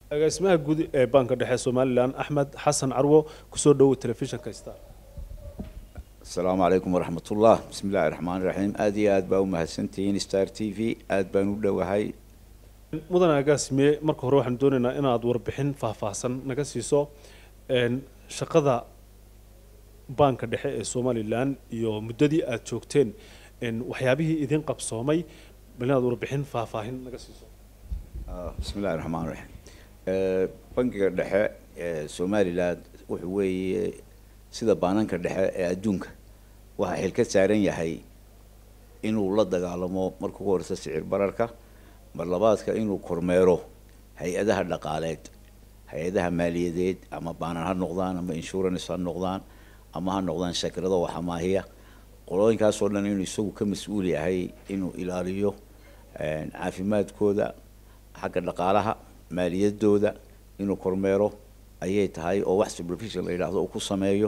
agaasimaha guud ee baanka dhexe somalilan axmed xasan carwo kusoo dhowow telefishinka star asalaamu calaykum waraxmatullah bismi illahi raxmaan iraxiim aada iyo aad baa u mahadsantihiin star t v aada baan u dhowahay mudan agaasime marka hore waxaan doonaynaa inaad warbixin faahfaahsan naga siiso shaqada baanka dhexe ee somalilan iyo muddadii aada joogteen waxyaabihii idin qabsoomay bal inaad warbixin faahfaahin naga siiso bismi illahi raxmaan raxiim bankiga dhexe ee somalilan wuxuu weeye sida baananka dhexe ee adduunka waxaa xil ka saaran yahay inuu la dagaalamo marka ugu horeysa sicir bararka mar labaadka inuu kormeero hay-adaha dhaqaaleed hay-adaha maaliyadeed ama baanan ha noqdaan ama insurance ha noqdaan ama ha noqdaan shakirado waxamaahiya qolooyinkaasoo dhan inuu isagu ka mas-uul yahay inuu ilaaliyo caafimaadkooda xagga dhaqaalaha maaliyadooda inuu kormeero ayay tahay oo wax supervision la yidhaahdo uu ku sameeyo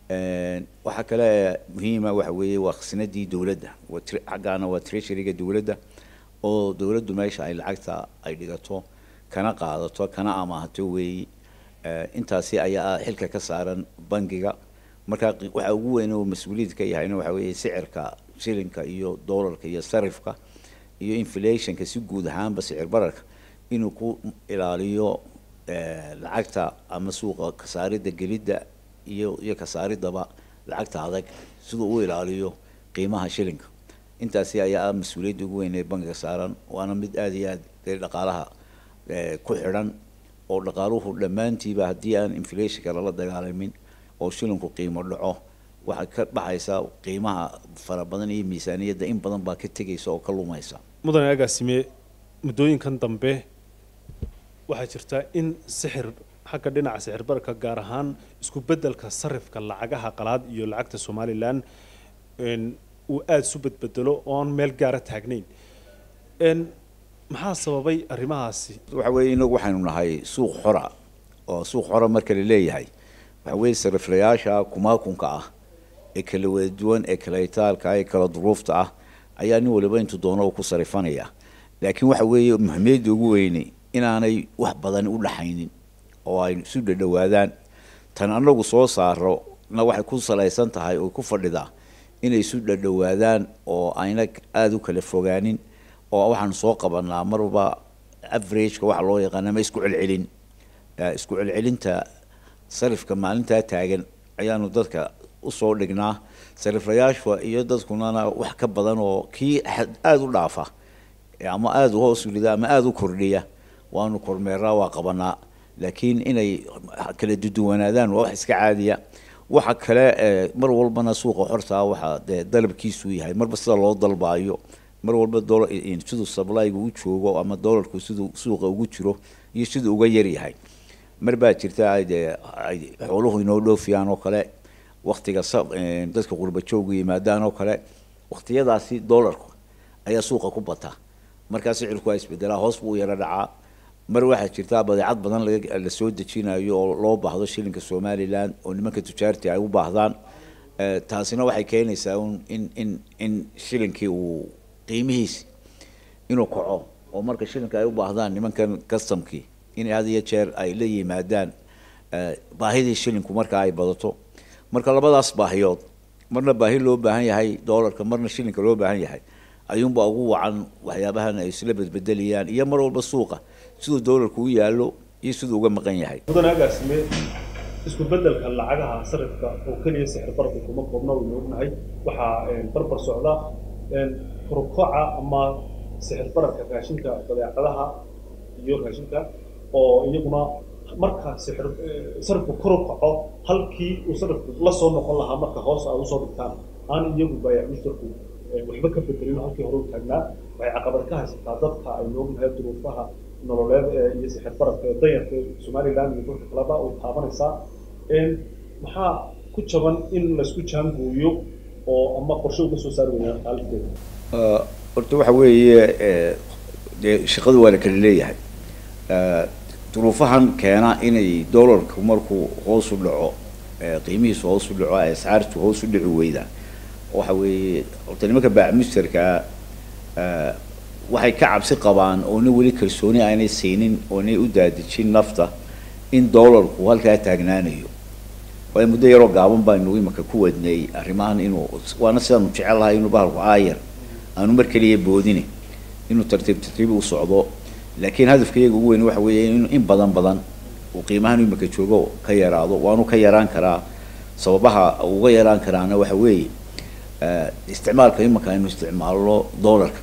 waxaa kale muhiima waxa weeye waa khasnadii dowladda xaggaana waa treasuryga dowladda oo dowladdu meesha ay lacagta ay dhigato kana qaadato kana amaahato weeyi intaasi ayaa xilka ka saaran bankiga marka waxa ugu weyn oo mas-uuliyad ka yahayna waxa weeye sicirka shilinka iyo doolarka iyo sarifka iyo inflationka si guud ahaanba sicir bararka inuu ku ilaaliyo lacagta ama suuqa kasaaridda gelidda iyo iyo kasaaridaba lacagta adag siduu u ilaaliyo qiimaha shilinka intaasi ayaa ah mas-uuliyadda ugu weyn ee bankiga saaran waana mid aada iyo aad dee dhaqaalaha ku xidhan oo dhaqaaluhu dhammaantiiba haddii aan inflationka lala dagaalamin oo shilinku qiimo dhaco waxay ka baxaysaa qiimaha fara badan iyo miisaaniyadda in badan baa ka tegaysa oo ka lumaysa mudane agaasime muddooyinkan dambe waxaa jirta in sixir xagga dhinaca sixir bararka gaar ahaan isku beddelka sarifka lacagaha qalaad iyo lacagta somalilan uu aada isu bedbedelo oon meel gaara taagnayn maxaa sababay arrimahaasi waxa weeye inagu waxaynu nahay suuq xora oo suuq xora marka la leeyahay waxa weeye sariflayaasha kumaakunka ah ee kala wada duwan ee kala itaalka ee kala duruufta ah ayaa nin waliba intuu doono ku sarifanaya laakiin waxa weeye muhiimiyadda ugu weyne inaanay wax badan u dhaxaynin oo ay isu dhadhowaadaan tan anagu soo saaro na waxay ku salaysan tahay oo ku fadhidaa inay isu dhadhowaadaan oo ayna aada u kala fogaanin oo waxaanu soo qabanaa marba averageka waxa loo yaqaana ma isku celcelin isku celcelinta sarifka maalintaa taagan ayaanu dadka usoo dhignaa sariflayaasha iyo dadkunana wax ka badan oo kii aada u dhaafa ama aada u hoos ulida ama aada u kordhiya waanu kormeeraa waa qabanaa laakiin inay kala duduwanaadaan waa wax iska caadiya waxa kale mar walbana suuqa xortaa waxaa dee dalabkiisu yahay marba sida loo dalbaayo mar walba siduu sablyga u joogo ama dolarku siduu suuqa ugu jiro iyo siduu uga yaryahay mar baa jirta dee ay xooluhu inoo dhoofiyaan oo kale waktiga dadka qurba joogu yimaadaan oo kale waktiyadaasi dolarku ayaa suuqa ku bata markaa sicirku waa isbedelaa hoos buu u yaro dhacaa mar waxaa jirtaa badeecad badan la soo dejinayo oo loo baahdo shilinka somalilan oo nimanka tujaarti ay u baahdaan taasina waxay keenaysaa in in in shilinkii uu qiimihiisi inuu kaco oo marka shilinka ay u baahdaan nimankan customkii in had iyo jeer ay la yimaadaan baahidii shilinku markaa ay badato marka labadaas baahiyood marna baahi loo baahan yahay doolarka marna shilinka loo baahan yahay ayuunbaa ugu wacan waxyaabahan ay isla bedbedelayaan iyo mar walba suuqa siduu doolarku u yaallo iyo siduu uga maqan yahay mudane agaasime isku beddelka lacagaha sarifka oo keliya sixir bararka kuma koobna waynu ognahay waxaa barbar socda korukoca ama sixir bararka raashinka badeecadaha iyo raashinka oo iyaguna marka sixir sarifku koru kaco halkii uu sarifku la soo noqon lahaa marka hoos aad usoo dhigtaan aan iyagu baayac mushtarku waxba ka bedelin halkii hore u taagnaa waxay caqabad ka haysataa dadka aynu ognahay duruufaha nololeed iyo sixir bararka ee danyarka somaliland iyo dhulka kaleba uu taabanaysaa maxaa ku jaban in laysku jaangooyo oo ama qorshe uga soo saari weynaa xaaladdeeda horta waxa weeye dee shaqadu waa la kala leeyahay duruufahan keena inay doolarku markuu hoos u dhaco qiimihiisu hoos u dhaco ascaartu hoos u dhici weyda waxa weeye horta nimanka baac musterkaa waxay ka cabsi qabaan oona weli kalsooni aanay siinin oonay u daadejin nafta in doolarku halkaa taagnaanayo waayo muddo yaroo gaaban baynu imika ku wadnay arrimahan inuu waana sidaanu jecel lahay inuu bahalku aayar aanu mar keliya boodine inuu tartiib tartiib u socdo laakiin hadafka iyaga ugu weyn waxa weeye in in badan badan uu qiimahan imika joogo ka yaraado waanu ka yaraan karaa sababaha uga yaraan karaana waxa weeye isticmaalka imika aynu isticmaalno doolarka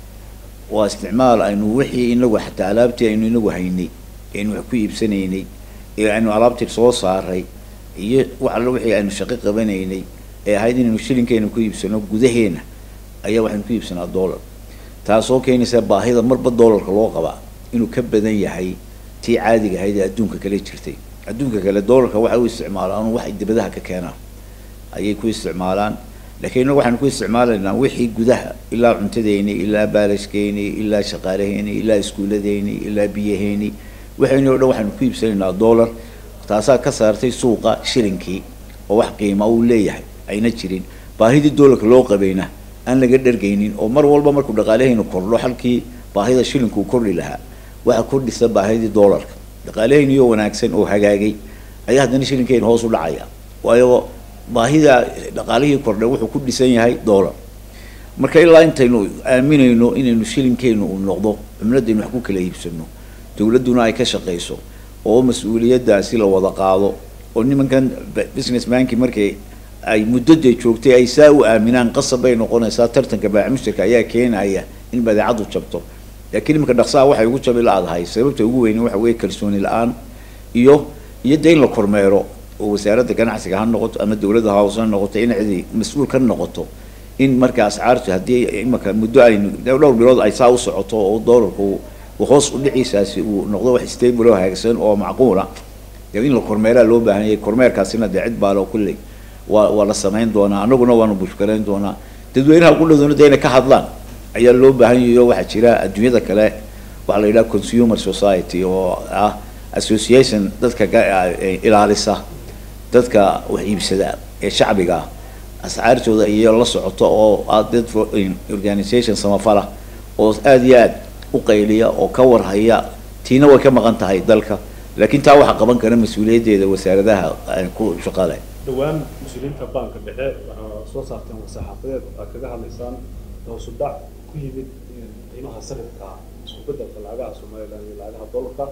waa isticmaal aynu wixii inagu xataa alaabtii aynu inagu haynay aynu wax ku iibsanaynay ee aynu alaabtii soo saaray iyo wax alla wixii aynu shaqo qabanaynay ee ahayd inaynu shilinkeena ku iibsano gudaheena ayaa waxaynu ku iibsanaa dollar taasoo keenaysa baahida marba dollarka loo qabaa inuu ka badan yahay tii caadiga ahayd ee adduunka kale jirtay adduunka kale dollarka waxay u isticmaalaan waxay dibadaha ka keenaan ayay ku isticmaalaan laakiin inagu waxaynu ku isticmaalaynaa wixii gudaha ilaa cuntadeeni ilaa baalashkeeni ilaa shaqaalaheeni ilaa iskuuladeeni ilaa biyaheeni waxayni o dhan waxaynu ku iibsanaynaa dollar taasaa ka saartay suuqa shilinkii oo wax qiima uu leeyahay ayna jirin baahidii dollarka loo qabayna aan laga dhargaynin oo mar walba markuu dhaqaalahaynu kordho halkii baahida shilinku uu kordhi lahaa waxa kordhisa baahidii dollarka dhaqaalahayniyo wanaagsan oo hagaagay ayaa haddana shilinkeyna hoos u dhacaya waayo baahida dhaqaalihii kordhay wuxuu ku dhisan yahay dollar marka ilaa intaynu aaminayno inaynu shilinkeenu uu noqdo cumladaynu wax ku kala iibsano dawladduna ay ka shaqayso oo mas-uuliyaddaasi la wada qaado oo nimankan business manki markay ay muddada joogtay ay saa u aaminaan qasab bay noqonaysaa tartanka baamushtarka ayaa keenaya in badeecadu jabto laakiin iminka dhaqsaha waxay ugu jabi la-dahay sababta ugu weyne waxa weeye kalsooni la-aan iyo iyo de in la kormeero oo wasaaradda ganacsiga ha noqoto ama dawladda house ha noqoto in cidi mas-uul ka noqoto in marka ascaartu haddii imaka muddo aynu dhowr bilood ay saa u socoto oo doolarku hoos u dhiciisaasi uu noqdo wax stable oo hagaagsan oo macquula dee in la kormeeraa loo baahan yahay kormeerkaasina dee cid baalo kulley waa waa la samayn doonaa annaguna waanu bushkarayn doonaa dadweynaha qudhadoona dee inay ka hadlaan ayaa loo baahan yahay oo waxaa jira adduunyada kale waxaa la yidhaha consumer society oo ah association dadka ilaalisa dadka wax iibsada ee shacbiga ah ascaartooda iyo la socoto oo ah dad organisation samafala oo aada iyo aad u qayliya oo ka warhaya tiina way ka maqan tahay dalka laakiin taa waxaa qaban kara mas-uuliyaddeeda wasaaradaha ku shaqale dhowaan mas-uuliyiinta baanka dhexe waxaa soo saarteen war-saxaafadeed aad kaga hadlaysaan hoosu dhac ku yimid qiimaha sarifka isku bedelka lacagaha somalilan iyo lacagaha dollarka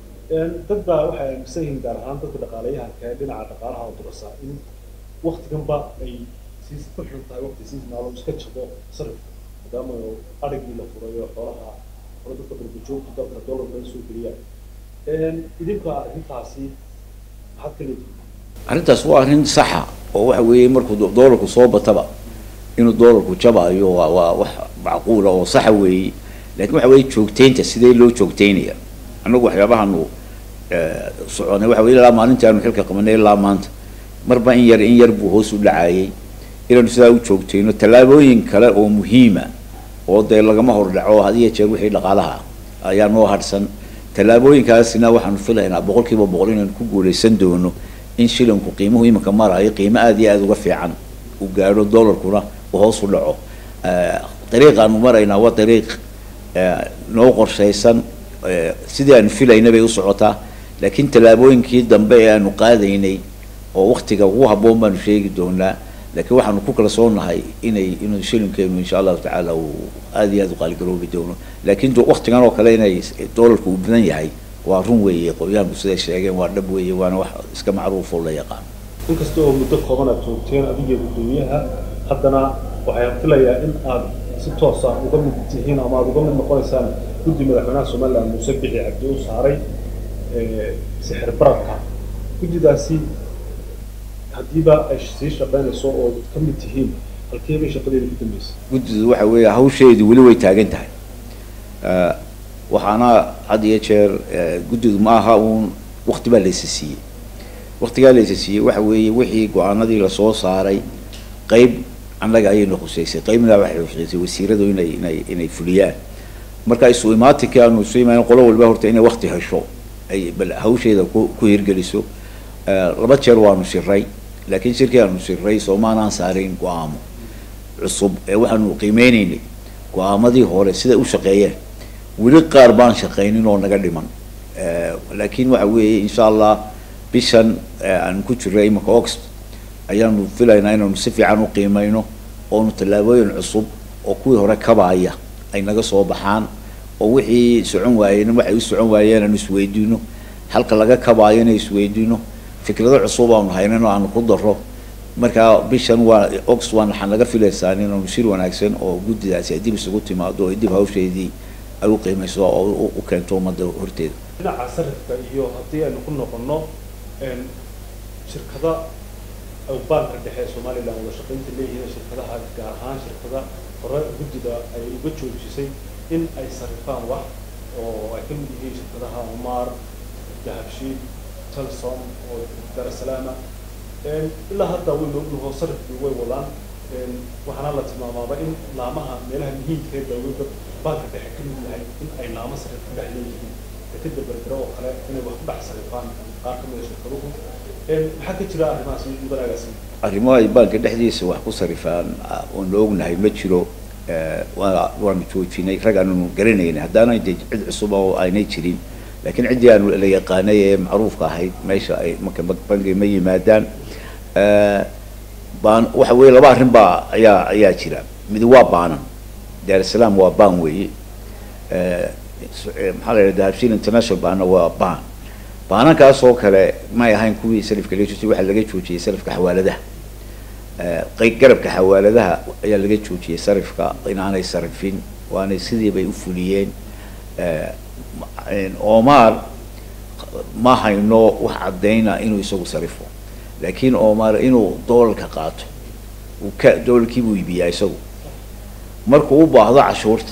dad baa waxay aaminsan yihiin gaar ahaan dadka dhaqaalayahanka ee dhinaca dhaqaalaha durasa in waktiganba ay sii ku xun tahay waqti seasonal iska jabo sarifka maadaama arigii la furayo xoolaha hore dadka dalbajoogta dalka dollar laga soo geliyaan idinka arrintaasi maxaad ka leedihin arrintaas waa arrin saxa oo waxa weeye markuu doolarku soo bataba inuu doolarku jabaayo waa waa wax macquula oo saxa weeye laakiin waxa weeye joogteynta sidee loo joogteynaya annagu waxyaabahanu soconay waxa weye ilaa maalintii aanu xilka qabanay ilaa maanta marba in yar in yar buu hoos u dhacayay inaanu sidaa u joogteyno tallaabooyin kale oo muhiima oo dee lagama hordhaco had iyo jeer wixii dhaqaalaha ayaa noo hadhsan tallaabooyinkaasina waxaanu filaynaa boqol kiiba boqol inaynu ku guulaysan doono in shilinku qiimuhu iminka marayo qiimo aada iyo aada uga fiican uu gaadho dollarkuna uu hoos u dhaco dariiqaanu maraynaa waa dariiq noo qorshaysan sidii aanu filayna bay u socotaa laakiin tallaabooyinkii dambe ee aanu qaadaynay oo waktiga ugu habboon baanu sheegi doonaa laakiin waxaanu ku kala soonahay inay inuu shilinkeenu insha allahu tacaala uu aada iyo aada u qaaligaroobi doono laakiin waktigan oo kale inay doolarku uu badan yahay waa run weeye qolyahanku siday sheegeen waa dhab weeye waana wax iska macruuf oo la yaqaan inkasta oo muddo kooban aad joogteen adiga guddoomiyaha haddana waxaan filayaa in aad si toosa uga mid tihiin ama aad uga mid noqonaysaan guddi madaxweynaha somaliland muuse bixi cabdi u saaray sixir bararka guddidaasi haddiiba ay sii shaqaynayso oo ka mid tihiin halkee bay shaqadeeda ku dambeysay guddidu waxa weeye hawsheedu weli way taagan tahay waxaana had iyo jeer guddidu ma aha uun wakti baa laysa siiyey waktigaa laysa siiyey waxa weeye wixii go-aanadii lasoo saaray qeyb annaga ayayna khuseysay qeybna waxay khuseysay wasiiradu inay inay inay fuliyaan marka isu imaatinka aanu isu imaan qolo walba horta inay wakti hesho ay bal hawsheeda ku ku hirgeliso laba jeer waanu shiray laakiin shirkii aanu shiray soomaanaan saarayn go-aamo cusub ee waxaanu qiimeyneynay go-aamadii hore siday u shaqeeyeen weli qaar baan shaqaynin oo naga dhiman laakiin waxa weeye insha allah bishan aan ku jirra imanka ox ayaanu filaynaa inaanu si fiican u qiimeyno oonu tallaabooyin cusub oo kuwii hore kabaaya ay naga soo baxaan oo wixii socon waayeen waxay u socon waayeen aanu isweydiino halka laga kabaayo inay isweydiino fikrado cusub aanu haynan oo aanu ku daro marka bishan waa ox waan waxaan naga filaysaan inaanu shir wanaagsan oo guddidaasi ay dib isugu timaado oo dib hawsheedii ay u qiimeyso oo u keento ummadda horteeda dhinaca sarifka iyo haddii aynu ku noqono shirkada banka dhexe ee somaliland wada shaqaynta leeyihiin shirkadaha gaar ahaan shirkada hore guddida ay uga joojisay in ay sarifaan wax oo ay ka mid yihiin shirkadaha omar dahabshiil telsom oo darasalaama ilaa hadda waynu ognaho sarifkii way wadaan waxaana la tilmaamaaba in laamaha meelaha muhiimka ee dawladda banka dhexe ka mid yahay in ay laamo sarif ku dhex leeyihiin dekeda berbere oo kale inay wax ku dhex sarifaan qaar ka mid a shirkaduhu maxaa ka jira arrimahaas mudanaagaasi arrimo ay baanka dhexdiisa wax ku sarifaan oon la ognahay ma jiro waa waanu joojinay rag aanu garanaynay haddaanay de cid cusub oo aynay jirin laakiin ciddii aanu la yaqaanay ee macruufka ahayd meesha ay marka bangi ma yimaadaan baan waxa weeye laba arrin baa ayaa ayaa jira mid waa baanan daarusalaam waa baan weeye maxaa la yidhahda habshiil international baana waa baan baanankaas oo kale may ahayn kuwii salifka laga joojiyay waxaa laga joojiyey salifka xawaaladaha qeyb garabka xawaaladaha ayaa laga joojiyey sarifka inaanay sarifin waanay sidii bay u fuliyeen omar ma hayno wax caddayna inuu isagu sarifo laakiin omar inuu doolarka qaato uu ka doolarkii buu iibiyaa isagu markuu u baahdo cashuurta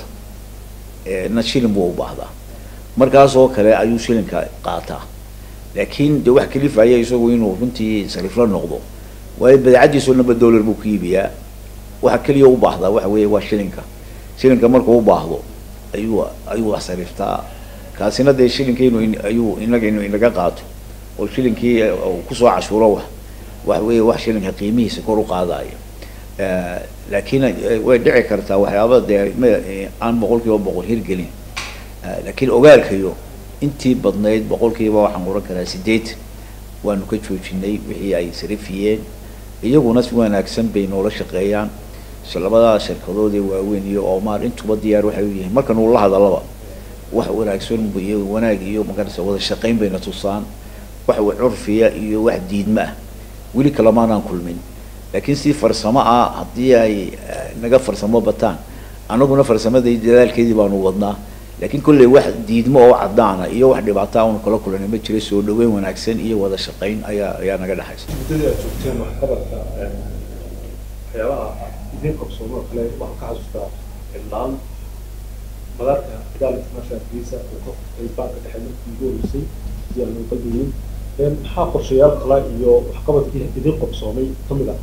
na shilin buu u baahdaa markaas oo kale ayuu shilinka qaataa laakiin de wax kalifaya isagu inuu runtii sarifla noqdo waayo badeecadiisoo naba dollar buu ku iibiyaa waxa keliya u baahdaa waxa weeye waa shilinka shilinka markuu u baahdo ayuu ayuu wax sariftaa kaasina dee shilinka inu ayuu inaga inuu inaga qaato oo shilinkii kusoo cashuuro wax waxa weeye wax shilinka qiimihiisa kor u qaadayo laakiin way dhici kartaa waxyaaba dee m aan boqol kiiba boqol hirgelin laakiin ogaalkayo intii badnayd boqol kiiba waxaan oran karaa sideetan waanu ka joojinay wixii ay sarifiyeen iyaguna si wanaagsan bay noola shaqeeyaan labada shirkadoodee waaweyn iyo omar intuba diyaar waxay u yihiin markan uu la hadalaba wax wanaagsan iyo wanaag iyo magarasa wada shaqayn bayna tusaan wax curfiya iyo wax diidma ah weli kalamaanaan kulmin laakiin si farsamo ah haddii ay naga farsamo bataan anaguna farsamadii dadaalkeedii baanu wadnaa laakiin kolley wax diidmo oo cadaana iyo wax dhibaata aanu kala kulanay ma jira soo dhaweyn wanaagsan iyo wada shaqayn ayaa ayaa naga dhexaysa muddadii aad joogteen waxqabadka waxyaabaha idiin qabsoomo kale waxaan ka xasuustaa laan madaarka gaal international visa uu ka furtay baanka dhexe markii ugu horeysay si aan loo qalbiyin maxaa qorshayaal kale iyo waxqabadkii idiin qabsoomay ka mid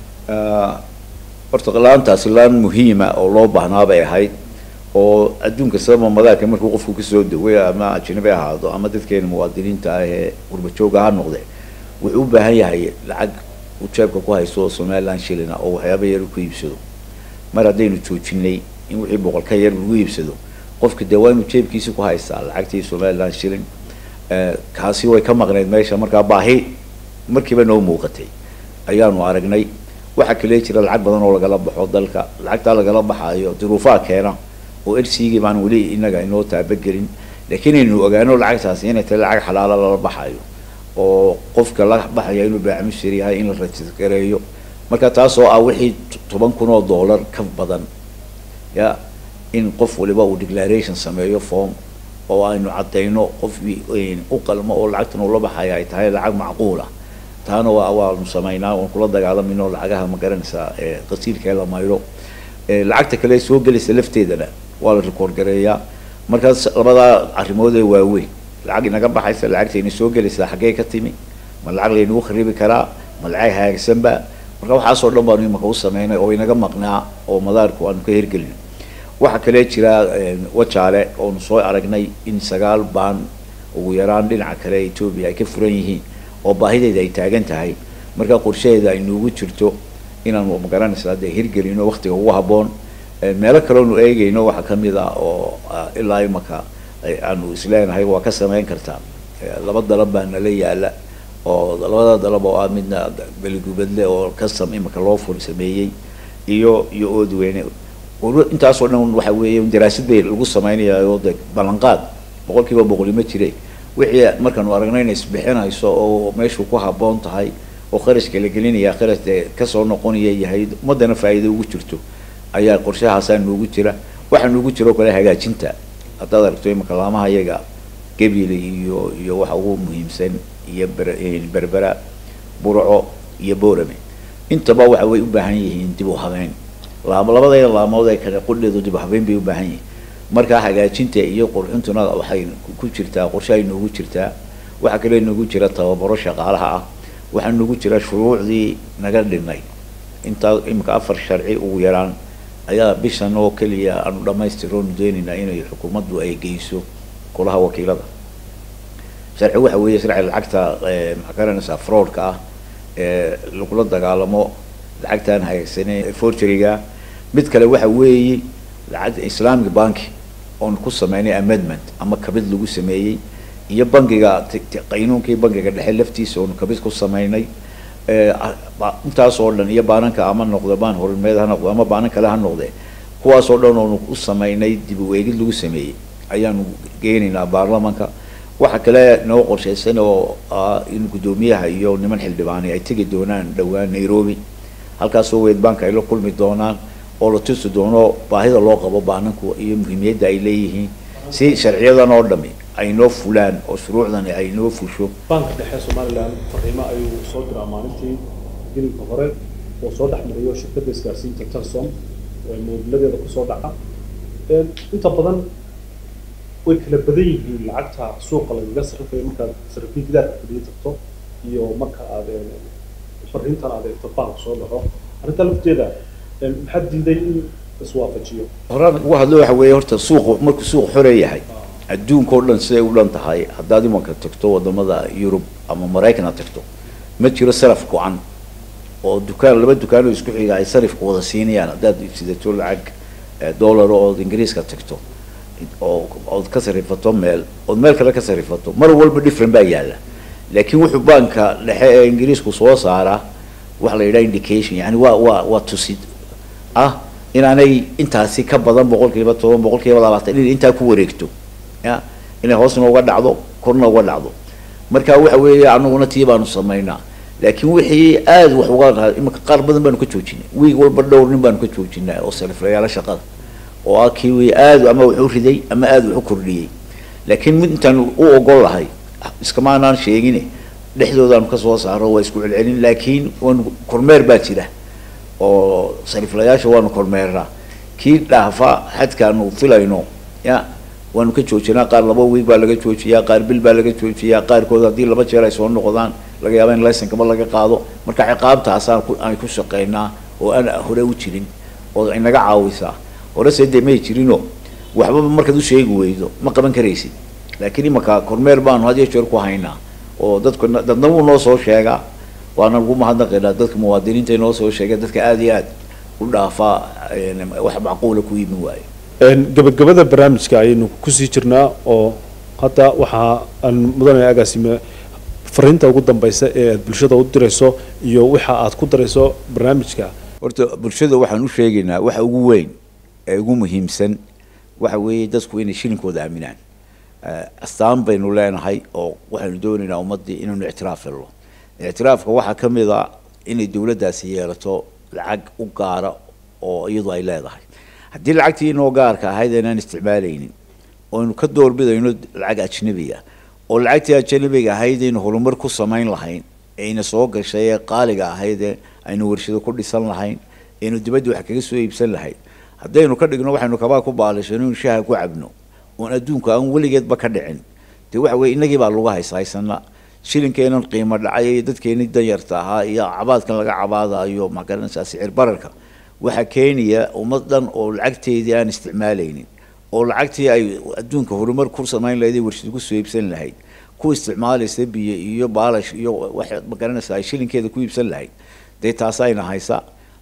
ah horta laantaasi laan muhiima oo loo baahnaa bay ahayd oo adduunka sababa madaarka markuu qofku kasoo daway ama ajnabi ahaado ama dadkeena muwaadiniinta ah ee gurbajooga ha noqde wuxuu u baahan yahay lacag uu jeebka ku haysto somaliland shilina oo waxyaaba yar ku iibsado mar haddaynu joojinay in wixii boqol ka yar lagu iibsado qofka dee waa inuu jeebkiisi ku haystaa lacagtii somaliland shilin kaasi way ka maqnayd meesha markaa baahi markiiba noo muuqatay ayaanu aragnay waxaa kale jira lacag badan oo lagala baxo dalka lacagtaa lagala baxaayo duruufaha keena oo lcgii baan weli inaga inoo taabagelin laakiin aynu ogaano lacagtaasi inay tahay lacag xalaala lala baxayo oo qofka la baxaya inuu baacmushir yahay in la rajisgareeyo marka taas oo ah wixii toban kun oo dollar ka badan ya in qof waliba uu declaration sameeyo form oo aynu caddayno qof u qalmo oo lacagtan ula baxaya ay tahay lacag macquula taana waa waanu samaynaa waan kula dagaalamayno lacagaha ma garanaysaa qasiilkee la mayro lacagta kale soo gelaysa lafteedana waa la record gareeyaa markaas labadaa arrimood ee waaweyn lacag inaga baxaysa lacagtayna soo gelaysaa xaggee ka timi ma lacag laynagu kharibi karaa ma lacag hagaagsanba marka waxaasoo dhan baanu imaka u sameynay oo inaga maqnaa oo madaarku aanu ka hirgelin waxaa kale jira wajaale oonu soo aragnay in sagaal baan ugu yaraan dhinaca kale etoobiya ay ka furan yihiin oo baahideeda ay taagan tahay marka qorshaheeda ay noogu jirto inaanu magaranaysaa dee hirgelino waktiga ugu habboon meelo kaleonu eegayno waxaa ka mid ah oo ilaa imaka aanu isleenahay waa ka samayn kartaa laba dalab baa nala yaala oo labada dalab oo ah midna beligubadle oo custom imika loo fur sameeyey iyo iyo oodweyne intaasoo dhan waxa weeye daraasad bay lagu samaynayaoo de ballanqaad boqol kiiba boqoli ma jire wixii markaanu aragno inay isbixinayso oo meeshu ku habboon tahay oo kharashka la gelinaya kharash dee kasoo noqonaya yahay ummaddana faa'iido ugu jirto ayaa qorshahaasaa noogu jira waxaa noogu jira oo kale hagaajinta haddaad aragto imaka laamaha iyaga gebile iyo iyo waxa ugu muhiimsan iyo ber berbera burco iyo boorame intaba waxa way u baahan yihiin dib u habeyn laam labadayda laamood ee kale qudheedu dib u habeyn bay u baahan yihiin markaa hagaajinta iyo qurxintuna waxay ku jirtaa qorshe ay noogu jirtaa waxaa kale noogu jira tababaro shaqaalaha ah waxaa noogu jira shuruucdii naga dhinay intaa imika afar sharci ugu yaraan ayaa bishan oo keliya aanu dhamaystiroonu doonaynaa inay xukuumaddu ay geyso golaha wakiilada sharci waxa weeye sharci lacagta maxaa garanaysaa fraudka ah ee lagula dagaalamo lacagtaan haysanin forgeryga mid kale waxa weeye lacag islamic banki oon ku sameynay amendment ama kabid lagu sameeyey iyo bankiga qaynuunkii bankiga dhexe laftiisa oonu kabid ku sameynay intaas oo dhan iyo baananka ama noqde baan horimeed ha noqde ama baanan kale ha noqde kuwaas oo dhan oonu u sameynay dib u eegid lagu sameeyey ayaanu geenaynaa baarlamanka waxa kale noo qorshaysan oo ah in guddoomiyaha iyo niman xildhibaani ay tegi doonaan dhowaan nairobi halkaasoo weyd banka ay la kulmi doonaan oo la tusi doono baahida loo qabo baananku iyo muhiimiyadda ay leeyihiin si sharciyadan oo dhami ay noo fulaan oo shuruucdani ay noo fusho banka dhexe somaliland fariimo ayuu soo diraa maalintii gelinka hore oo soo dhexmariyo shirkadda isgaarsiinta telsom moobiladeeda kusoo dhaca inta badan way kala badan yihiin lacagta suuqa lagaga sarrifayo markaad sarrifin gidaarka fadhiyo tagto iyo marka aad fariintan aad eegto bank soo dhaco arrinta lafteeda maxaa diiday in iswaafajiyo horaan ugu hadlo waxa weeye horta suuqu markuu suuq xore yahay adduunka oo dhan siday u dhan tahay haddaad imanka tagto wadamada yurub ama maraykan aad tagto ma jiro saraf go-an oo dukaan laba dukaan oo isku xiga ay sarifka wada siinayaan haddaad sidato lacag dollar ood ingiriiska tagto oo ood ka sarifato meel ood meel kale ka sarifato mar walba different baa yaalla laakiin wuxuu banka dhexe ee ingiriisku soo saaraa waxa la yidhaha indication yani waa waa waa tusid ah inaanay intaasi ka badan boqol kiiba toban boqol kiiba labaatan inay intaa ku wareegto ya inay hoosna uga dhacdo korna uga dhacdo marka waxa weeye anaguna tii baanu samaynaa laakiin wixii aada wax uga imika qaar badan baanu ka joojinay wiig walba dhowr nin baanu ka joojinaa oo saliflayaala shaqada oo ah kii wi aada ama wax u riday ama aada wax u kordhiyey laakiin mid intaan u ogol lahay iskamaanaan sheegine dhexdoodaanu kasoo saaro waa isku celcelin laakiin waanu kormeer baa jira oo sariflayaasha waanu kormeernaa kii dhaafa xadkaanu filayno ya waanu ka joojinaa qaar laba wiig baa laga joojiyaa qaar bil baa laga joojiyaa qaarkood haddii laba jeer ay soo noqdaan laga yaaba in laysankaba laga qaado marka ciqaabtaasaan ku aan ku shaqeynaa oo aan hore u jirin oo inaga caawisaa horese dee may jirinoo waxbaba markaad u sheegi weydo ma qaban karaysid laakiin imaka kormeer baanu had iyo jeer ku haynaa oo dadku dadna wuu noo soo sheegaa waana lagu mahadnaqaynaa dadka muwaadiniinta noo soo sheega dadka aada iyo aad u dhaafaa wax macquula ku yimi waayo gabagabada barnaamijka ayaynu kusii jirnaa oo hadda waxaa aan mudanaya agaasime fariinta ugu dambeysa ee aad bulshada u dirayso iyo waxa aad ku darayso barnaamijka horta bulshada waxaan u sheegaynaa waxa ugu weyn ee ugu muhiimsan waxa weeye dadku inay shilinkooda aaminaan astaan baynu leenahay oo waxaynu doonaynaa ummaddii inaynu ictiraaf helno ictiraafka waxaa ka mid a inay dawladdaasi yeelato lacag u gaara oo iyadu ay leedahay haddii lacagtii inoo gaarka ahayd aynaan isticmaalaynin oynu ka doorbidayno lacag ajnabiga oo lacagtii ajnabiga ahayd aynu horumar ku samayn lahayn ayna soo gashay ee qaaliga ahaydee aynu warshado ku dhisan lahayn aynu dibadda wax kaga soo iibsan lahayn haddaynu ka dhigno waxaynu kabaa ku baalishano inu shaaha ku cabno oon adduunka aan weligeedba ka dhicin dee waxa weye innagii baa lagu haysahaysana shilinkeenan qiimo dhacay iyo dadkeenii danyarta ahaa iyo cabaadkan laga cabaadayo magaranaysaa sicir bararka waxaa keenaya ummad dhan oo lacagteedii aan isticmaalaynin oo lacagtii ay adduunka horumar ku samayn lahayd ee warshad ku soo iibsan lahayd ku isticmaalaysa biyo iyo baalash iyo wax magaranaysaa ay shilinkeeda ku iibsan lahayd dee taasayna haysa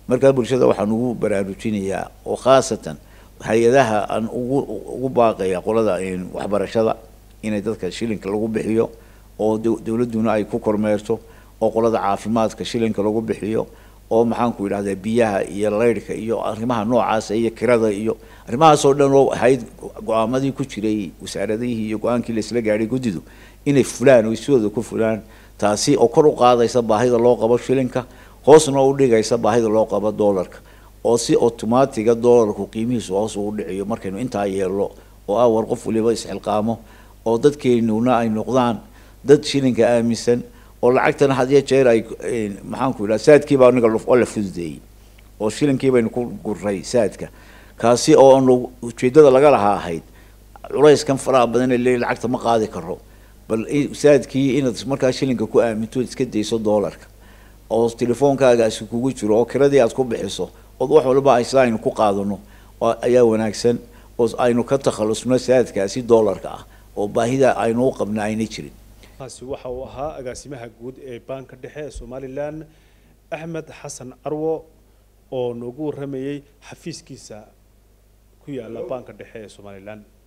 markaa bulshada waxaan ugu baraarujinayaa oo khaasatan hay-adaha aan ugu ugu baaqaya qolada waxbarashada inay dadka shilinka lagu bixiyo oo dowladduna ay ku kormeerto oo qolada caafimaadka shilinka lagu bixiyo oo maxaanku yidhahdaa biyaha iyo laydhka iyo arrimaha noocaasa iyo kirada iyo arrimahaasoo dhan oo ahayd go-aamadii ku jiray wasaaradihii iyo go-aankii laisla gaadhay guddidu inay fulaan oo isooda ku fulaan taasi oo kor u qaadaysa baahida loo qabo shilinka hoosna u dhigaysa baahida loo qabo doolarka oo si automaatiga doolarku qiimihiisu hoos ugu dhiciyo markaynu intaa yeelno oo ah war qof waliba isxilqaamo oo dadkeenuna ay noqdaan dad shilinka aaminsan oo lacagtana had iyo jeer ay maxaanku yidhaha saadkiiba aniga oo la fududeeyey oo shilinkii baynu ku guray saadka kaasi oo aanu ujeeddada laga lahaa ahayd culayskan faraha badan ee leeyahy lacagta ma qaadi karo bal saadkii inaad markaa shilinka ku aaminto iska dayso doolarka oo telefoonkaagaasi kugu jiro oo kiradii aad ku bixiso ood wax walba isla aynu ku qaadano ayaa wanaagsan oo aynu ka takhalusno saadkaasi doolarka ah oo baahida aynu u qabna aynay jirin kaasi waxa uu ahaa agaasimaha guud ee baanka dhexe ee somalilan axmed xasan carwo oo noogu warramayey xafiiskiisa ku yaala baanka dhexe ee somalilan